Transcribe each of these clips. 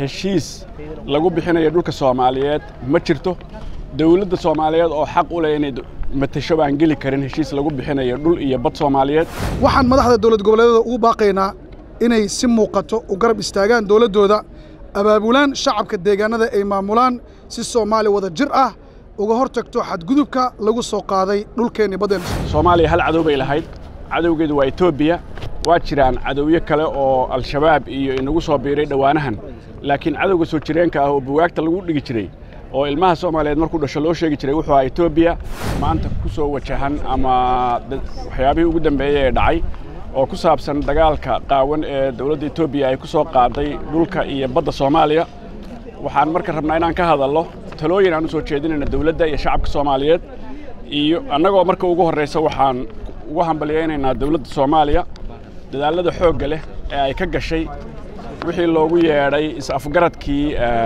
heshiis lagu bixinayo dhulka soomaaliyeed ma jirto dawladda soomaaliyeed oo xaq u leh inay matasho baan geli karin heshiis lagu bixinayo dhul iyo bad soomaaliyeed waxaan madaxda dowlad goboleedyada ugu baaqaynaa inay si muuqato u garab istaagaan dowladdooda abaabulaan shacabka deegaanada ay maamulaan si soomaali wada jir ah uga hor tagto xadgudubka lagu soo qaaday dhulkeenni baddeen soomaaliya hal cadow bay lahayd cadowgeedu waa etoobiya waa jiraan cadowyo kale oo al-shabaab iyo inagu soo biiray dhowaanahan laakiin cadowga soo jireenka ah oo bugaagta lagu dhigi jiray oo ilmaha soomaaliyeed markuu dhasho loo sheegi jiray wuxuu ahaa etoobiya maanta ku soo wajahan ama waxyaabihii ugu dambeeyey ee dhacay oo ku saabsan dagaalka qaawan ee dowladda etoobiya ay ku soo qaaday dhulka iyo badda soomaaliya waxaan marka rabnaa inaan ka hadalno talooyin aan u soo jeedinayna dowladda iyo shacabka soomaaliyeed iyo annagoo marka ugu horraysa waxaan ugu hambalyaynaynaa dowladda soomaaliya dadaallada xoogga leh ee ay ka gashay wixii loogu yeedhay is-afgaradkii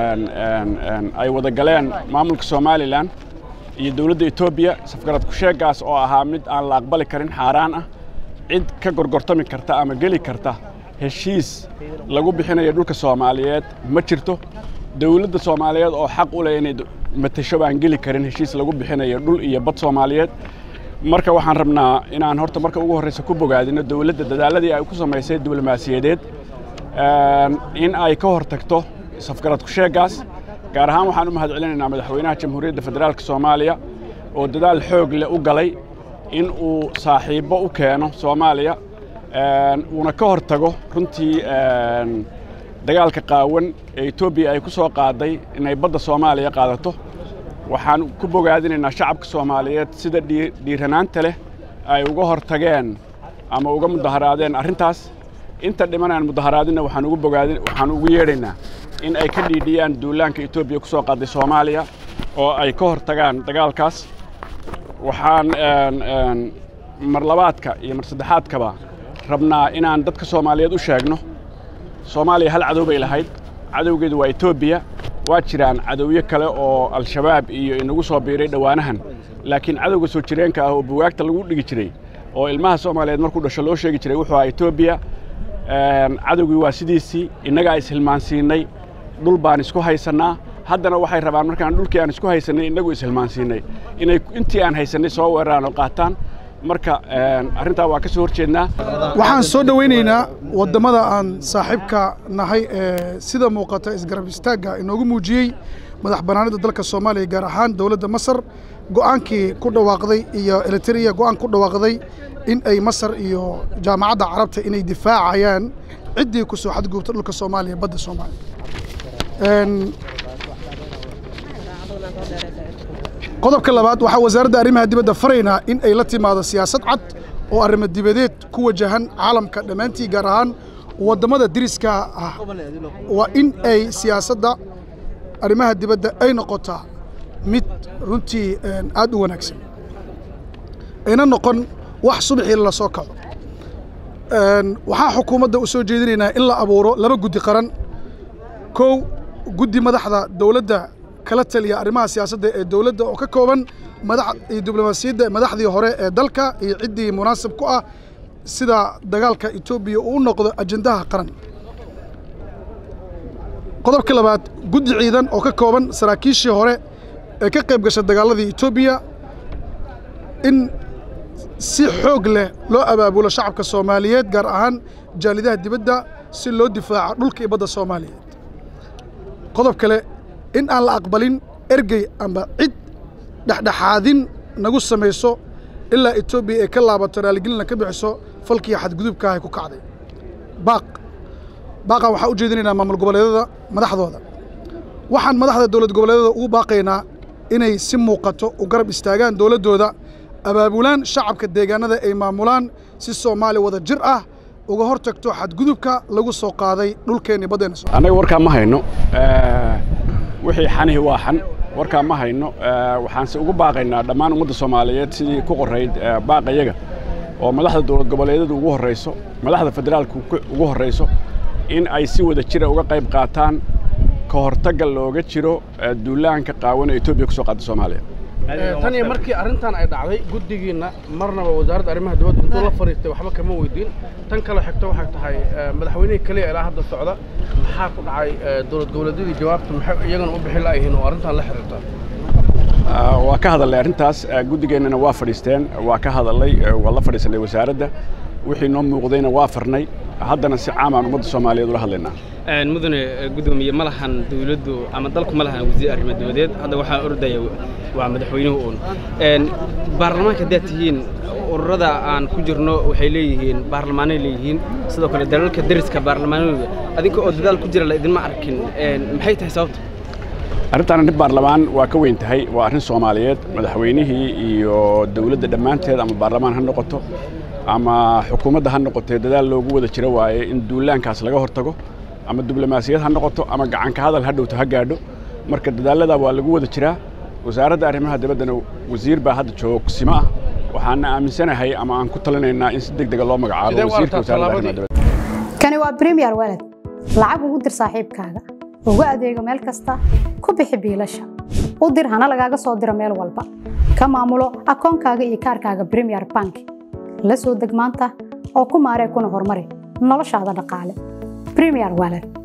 ay wada galeen maamulka somalilan iyo dowladda etoobiya is-afgaradku sheeggaas oo ahaa mid aan la aqbali karin xaaraan ah cid ka gorgortami karta ama geli karta heshiis lagu bixinayo dhulka soomaaliyeed ma jirto dawladda soomaaliyeed oo xaq u leh inay matasho baan geli karin heshiis lagu bixinayo dhul iyo bad soomaaliyeed marka waxaan rabnaa inaan horta marka ugu horraysa ku bogaadino dawladda dadaalladii ay ku samaysay diblomaasiyadeed in ay ka hor tagto safgaradku sheeggaas gaar ahaan waxaan u mahad celinaynaa madaxweynaha jamhuuriyadda federaalka soomaaliya oo dadaal xoog leh u galay in uu saaxiibbo u keeno soomaaliya uuna ka hor tago runtii dagaalka qaawan ee etoobiya ay ku soo qaaday inay badda soomaaliya qaadato waxaan ku bogaadinaynaa shacabka soomaaliyeed sida dhiiranaanta leh ay uga hor tageen ama uga mudaharaadeen arrintaas inta dhimanaan mudaharaadinna waxaan ugu bogaadin waxaan ugu yeedhaynaa in ay ka dhiidhiyaan duulaanka etoobiya ku soo qaaday soomaaliya oo ay ka hor tagaan dagaalkaas waxaan mar labaadka iyo mar saddexaadkaba rabnaa inaan dadka soomaaliyeed u sheegno soomaaliya hal cadow bay lahayd cadowgeedu waa etoobiya waa jiraan cadowyo kale oo al-shabaab iyo inagu soo biiray dhowaanahan laakiin cadowga soo jireenka ah oo bugaagta lagu dhigi jiray oo ilmaha soomaaliyeed markuu dhasho loo sheegi jiray wuxuu ahaa etoobiya cadowgii waa sidiisii innagaa ishilmaansiinnay dhul baan isku haysannaa haddana waxay rabaan markaan dhulkii aan isku haysannay innagu ishilmaansiinnay inay intii aan haysannay soo weeraraan oo qaataan marka arrintaa waa ka soo hor jeednaa waxaan soo dhowaynaynaa waddamada aan saaxiibka nahay ee sida muuqata isgarab istaagga inoogu muujiyey madax bannaanida dalka soomaaliya gaar ahaan dowladda masar go'aankii ku dhawaaqday iyo eritrea go'aan ku dhawaaqday in ay masar iyo jaamacadda carabta inay difaacayaan ciddii ku soo xadgubta dhulka soomaaliya badda soomaaliya qodobka labaad waxaa wasaaradda arrimaha dibadda faraynaa in ay la timaado siyaasad cad oo arrimo dibadeed ku wajahan caalamka dhammaantii gaar ahaan waddamada diriska ah waa in ay siyaasadda arrimaha dibadda ay noqotaa mid runtii aad u wanaagsan ayna noqon wax subaxii la soo kaco waxaa xukuumadda u soo jeedinaynaa in la abuuro laba guddi qaran kow guddi madaxda dowladda kala taliya arrimaha siyaasadda ee dowladda oo ka kooban madax iyo diblomaasiyadda madaxdii hore ee dalka iyo ciddii munaasib ku ah sida dagaalka etoobiya uu u noqdo ajendaha qaran qodobka labaad guddi ciidan oo ka kooban saraakiishii hore ee ka qayb gasha dagaaladii etoobiya in si xoog leh loo abaabulo shacabka soomaaliyeed gaar ahaan jaalidaha dibadda si loo difaaco dhulka iyo badda soomaaliyeed qodob kale in aan la aqbalin ergey amba cid dhexdhexaadin nagu samayso ilaa etoobiya ay ka laabato raaligelina ka bixiso falkii xadgudubka ay ku kacday baaq baaqan waxaa u jeedinaynaa maamul goboleedyada madaxdooda waxaan madaxda dowlad goboleedyada ugu baaqaynaa inay si muuqato u garab istaagaan dowladdooda abaabulaan shacabka deegaanada ay maamulaan si soomaali wada jir ah uga hor tagto xadgudubka lagu soo qaaday dhulkeenni baddeena annaga warkaa ma hayno wixii xanihi waa xan warkaa ma hayno waxaanse ugu baaqaynaa dhammaan ummadda soomaaliyeed sidii ku qorayd baaqayaga oo madaxda dowlad goboleedyada ugu horrayso madaxda federaalka ugu horrayso in ay si wada jira uga qayb qaataan ka hortagga looga jiro duulaanka qaawan ee etoobiya ku soo qaada soomaaliya tan iyo markii arrintan ay dhacday guddigiinna marnaba wasaaradda arrimaha dibadda intuu la fariistay waxba kama weydiin tan kale xigto waxay tahay madaxweynihii keliya ilaa hadda socda maxaa ku dhacay dowlad goboleedyadii jawaabta maxay iyagana u bixin la'yihiin oo arrintan la xiriirta waa ka hadalnay arrintaas guddigeennana waa fadhiisteen waa ka hadalnay waa la fadhiisanay wasaaradda wixii noo muuqdayna waa farnay haddana si caam aan ummadda soomaaliyeed ula hadlaynaa mudane gudoomiye ma lahan dawladdu ama dalku ma lahan wasiir arrimo dibadeed hadda waxaa ordaya waa madaxweynuhu uun baarlamaanka haddaad tihiin ururada aan ku jirno waxay leeyihiin baarlamaanay leeyihiin sidoo kale dalalka deriska baarlamaanadooda adinka oo dadaal ku jira la idinma arkin maxay tahay sababta arrintaan arrin baarlamaan waa ka weyn tahay waa arrin soomaaliyeed madaxweynihii iyo dawladda dhammaanteed ama baarlamaan ha noqoto ama xukuumadda ha noqotee dadaal loogu wada jiro waaye in duulaankaas laga hortago ama diblomaasiyad ha noqoto ama gacanka hadal ha dhowto ha gaadho marka dadaallada waa lagu wada jiraa wasaaradda arrimaha dibaddana wasiir baa hadda joogsimo ah waxaana aaminsanahay ama aan ku talinaynaa in si deg dega loo magacaabo wasiirka wasaaradda arrimaha dibadda kani waa premier walad lacag ugu dir saaxiibkaaga ugu adeego meel kasta ku bixi biilasha u dir hana lagaaga soo diro meel walba ka maamulo akoonkaaga iyo kaarkaaga premier bank la soo deg maanta oo ku maaree kuna horumari noloshaada dhaqaale premier walad